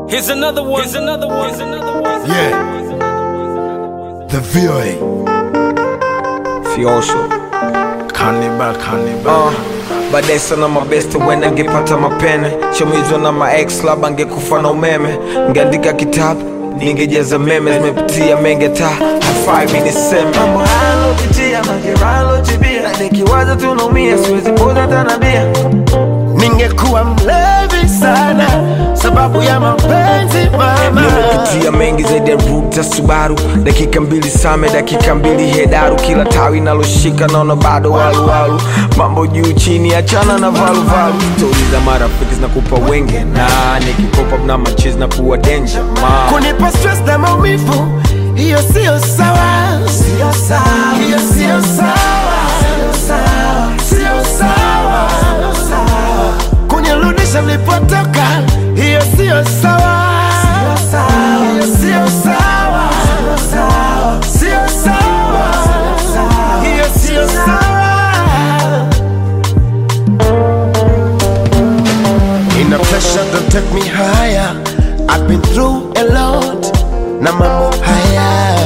Here's another one. Here's another one. Here's another one. Yeah. The VOA. Fiosho Cannibal, cannibal. uh, baadaye sana mabeste wenda ngepata mapene chomizwa na maex labda ngekufa na umeme ngeandika kitabu ningejaza meme zimepitia menge ta hafai mi niseme mambo halopitia mageralotibia nikiwaza tunaumia siwezi poza tanabia Ningekuwa mlevi sana sababu ya mapenzi mama. nimepitia mengi zaidi ya ruta subaru dakika mbili same dakika mbili hedaru kila tawi naloshika naona bado waluwalu mambo juu chini achana na valuvalu stori za marafiki zinakupa wenge na nikikopa na machizi na kuwa denja ma Kunipa stress na maumivu, hiyo sio sawa. Sio sawa. Hiyo sio sawa. Sio sawa. Sio sawa. Kunirudisha nilipotoka, hiyo sio sawa. Sio sawa. Hiyo sio sawa. Sio sawa. Hiyo sio sawa. In a pressure don't take me higher I've been through a lot Na mambo haya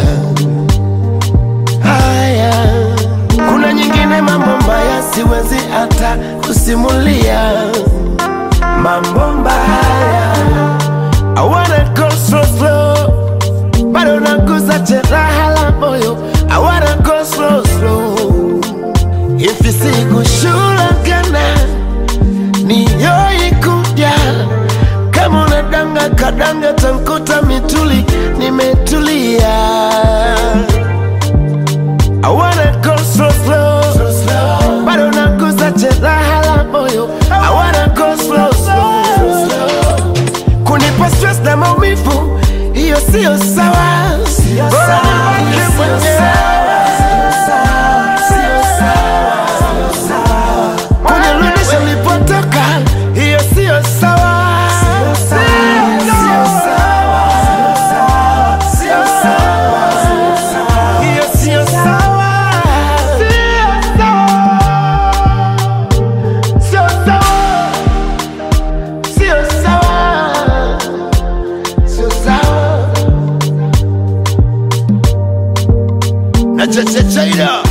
Haya Kuna nyingine mambo mbaya siwezi hata kusimulia Mambo mbaya I wanna go slow slow Bado naguza jeraha la moyo I wanna go slow slow Hivi sikushulagana niyoikuja kama unadanga kadanga tankuta mituli nimetulia I wanna go slow slow bado naguza jeraha la moyo I wanna go slow slow kunipa stress na maumivu hiyo sio sawa Bora nibaki mwenyewe. kunirudisha nilipotoka, hiyo sio sawa. Sio sawa. Sio sawa. Hiyo sio sawa. Sio sawa. Sio sawa. Sio sawa. Na cha cha chaida